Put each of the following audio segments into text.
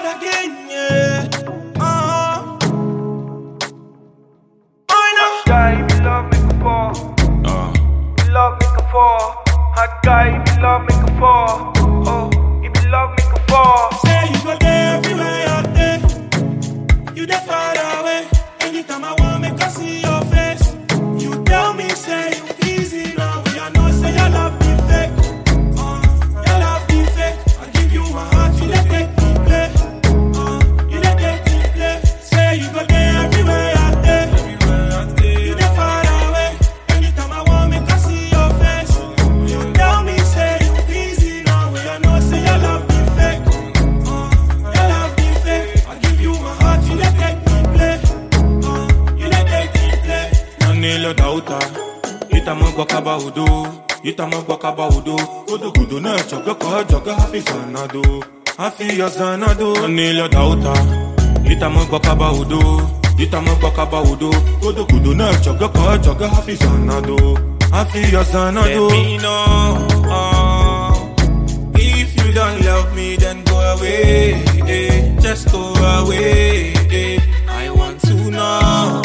again, yeah. Uh, I know. guy, if you love, make a fall. Uh, If you love, make a fall. Hot guy, if you love, make a fall. Oh, if you love, make a fall. say you go there everywhere out there. You there far away. Anytime I want make I see your face. You tell me say you easy now. We I know say your love be fake. Uh, your love be fake. I give you my heart, you dey take me play. Uh, you dey take me play. Say you go there everywhere out there. Everywhere out there. You dey far away. Anytime I want make I see your face. You tell me say you easy now. We I know say your love be fake. Uh, your love be fake. I give you my heart, you dey take me play. Uh, you dey take me play. Nanilo dauta Itama gwakaba udo Itama gwakaba udo Udo kudo na choga kwa joga hafi sanado Hafi ya sanado Nanilo dauta Itama gwakaba udo Itama gwakaba udo Udo kudo na choga kwa joga hafi sanado Hafi ya sanado Let me know uh, if you don't love me, then go away. eh, Just go away. eh. I want to know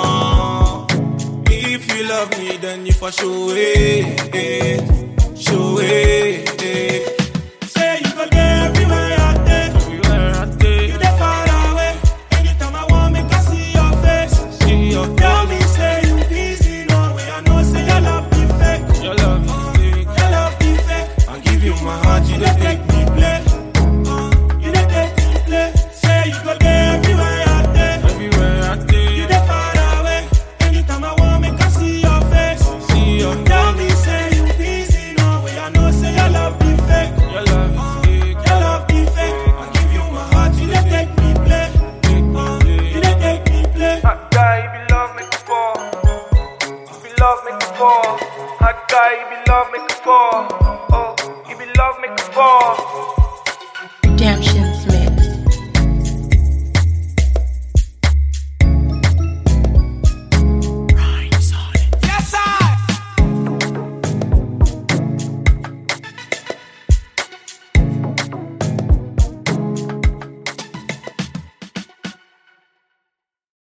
uh, if you love me, then you for sure eh, eh, show it. eh. Say you go there everywhere out there. Everywhere out there. You there far away. Anytime I want, make I see your face. See your Tell me, say you busy, no way. I know, say your love be fake. Your love be fake. Your love be fake. I give you my heart, you dey take me play. Uh, you dey take me play. Say you go there everywhere out there. Everywhere out there. You dey far away. Anytime I want, make I see your face. See your Tell me, say you busy, no way. I know, say your love be fake. Your love be fake. Your love be fake. I give you my heart, you dey take me play. Uh, you dey take me play. Hot guy, if you love, make a fall. If you love, make a fall. Hot guy, if you love, make a fall. Oh, if you love, make a fall.